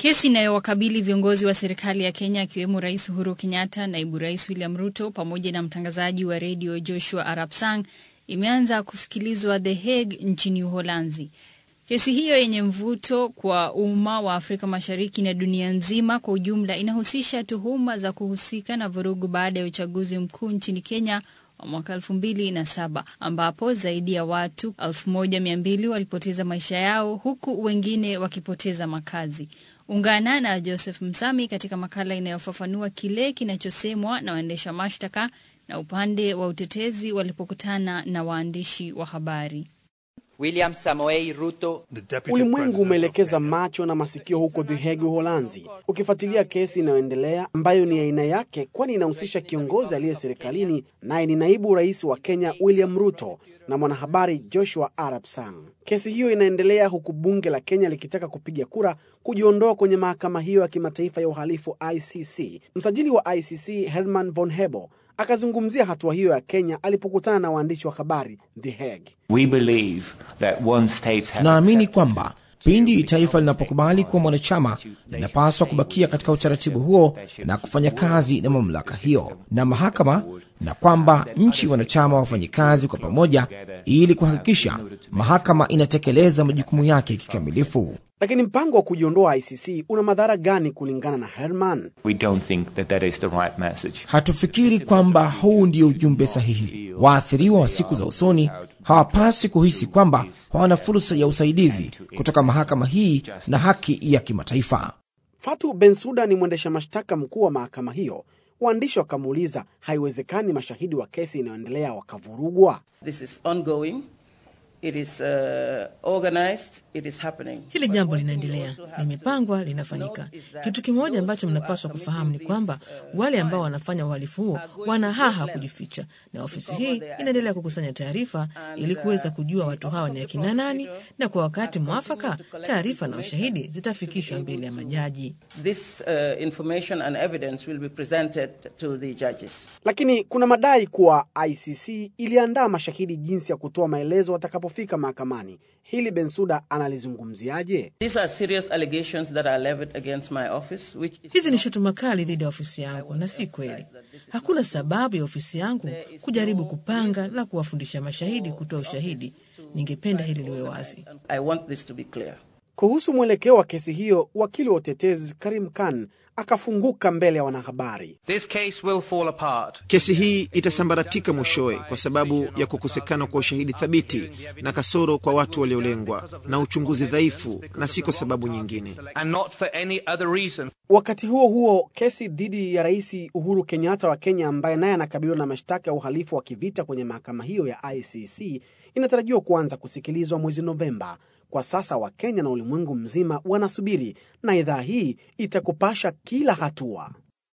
Kesi inayowakabili viongozi wa serikali ya Kenya akiwemo Rais Uhuru Kenyatta, naibu rais William Ruto pamoja na mtangazaji wa redio Joshua Arap Sang imeanza kusikilizwa The Hague nchini Uholanzi. Kesi hiyo yenye mvuto kwa umma wa Afrika Mashariki na dunia nzima kwa ujumla inahusisha tuhuma za kuhusika na vurugu baada ya uchaguzi mkuu nchini Kenya wa mwaka elfu mbili na saba ambapo zaidi ya watu elfu moja mia mbili walipoteza maisha yao huku wengine wakipoteza makazi. Ungana na Joseph Msami katika makala inayofafanua kile kinachosemwa na waendesha mashtaka na upande wa utetezi walipokutana na waandishi wa habari. William Samoei Ruto. Ulimwengu umeelekeza macho na masikio huko The Hague, Uholanzi, ukifuatilia kesi inayoendelea ambayo ni aina yake, kwani inahusisha kiongozi aliye serikalini, naye ni naibu rais wa Kenya William Ruto na mwanahabari Joshua Arap Sang. Kesi hiyo inaendelea huku bunge la Kenya likitaka kupiga kura kujiondoa kwenye mahakama hiyo ya kimataifa ya uhalifu ICC. Msajili wa ICC Herman von Hebel akazungumzia hatua hiyo ya Kenya alipokutana na waandishi wa habari The Hague. We believe that once states have Tunaamini accepted kwamba pindi taifa linapokubali kuwa mwanachama linapaswa kubakia katika utaratibu huo na kufanya kazi na mamlaka hiyo na mahakama, na kwamba nchi wanachama wafanye kazi kwa pamoja ili kuhakikisha mahakama inatekeleza majukumu yake kikamilifu. Lakini mpango wa kujiondoa ICC una madhara gani kulingana na Herman? we don't think that that is the right message. Hatufikiri kwamba huu ndio ujumbe sahihi. Waathiriwa wa siku za usoni hawapaswi kuhisi kwamba hawana fursa ya usaidizi kutoka mahakama hii na haki ya kimataifa. Fatu Bensuda ni mwendesha mashtaka mkuu wa mahakama hiyo. Waandishi wakamuuliza, haiwezekani mashahidi wa kesi inayoendelea wakavurugwa? This is ongoing. It is uh, organized. It is happening. Hili jambo linaendelea, limepangwa, linafanyika. Kitu kimoja ambacho mnapaswa kufahamu ni kwamba wale ambao wanafanya uhalifu huo wana haha kujificha, na ofisi hii inaendelea kukusanya taarifa ili kuweza kujua watu hawa ni akina nani, na kwa wakati mwafaka taarifa na ushahidi zitafikishwa mbele ya majaji. This uh, information and evidence will be presented to the judges. Lakini kuna madai kuwa ICC iliandaa mashahidi jinsi ya kutoa maelezo watakapofika mahakamani. Hili Bensuda analizungumziaje? These are serious allegations that are levied against my office, which is Hizi ni shutuma kali dhidi ya ofisi yangu na si kweli. Hakuna sababu ya ofisi yangu kujaribu kupanga na kuwafundisha mashahidi kutoa ushahidi. Ningependa hili liwe wazi. I want this to be clear. Kuhusu mwelekeo wa kesi hiyo, wakili wa utetezi Karim Khan akafunguka mbele ya wanahabari. This case will fall apart. Kesi hii itasambaratika mwishowe kwa sababu ya kukosekana kwa ushahidi thabiti na kasoro kwa watu waliolengwa na uchunguzi dhaifu, na si kwa sababu nyingine. And not for any other reason. Wakati huo huo, kesi dhidi ya Rais Uhuru Kenyatta wa Kenya, ambaye naye anakabiliwa na mashtaka ya uhalifu wa kivita kwenye mahakama hiyo ya ICC, inatarajiwa kuanza kusikilizwa mwezi Novemba. Kwa sasa Wakenya na ulimwengu mzima wanasubiri, na idhaa hii itakupasha kila hatua.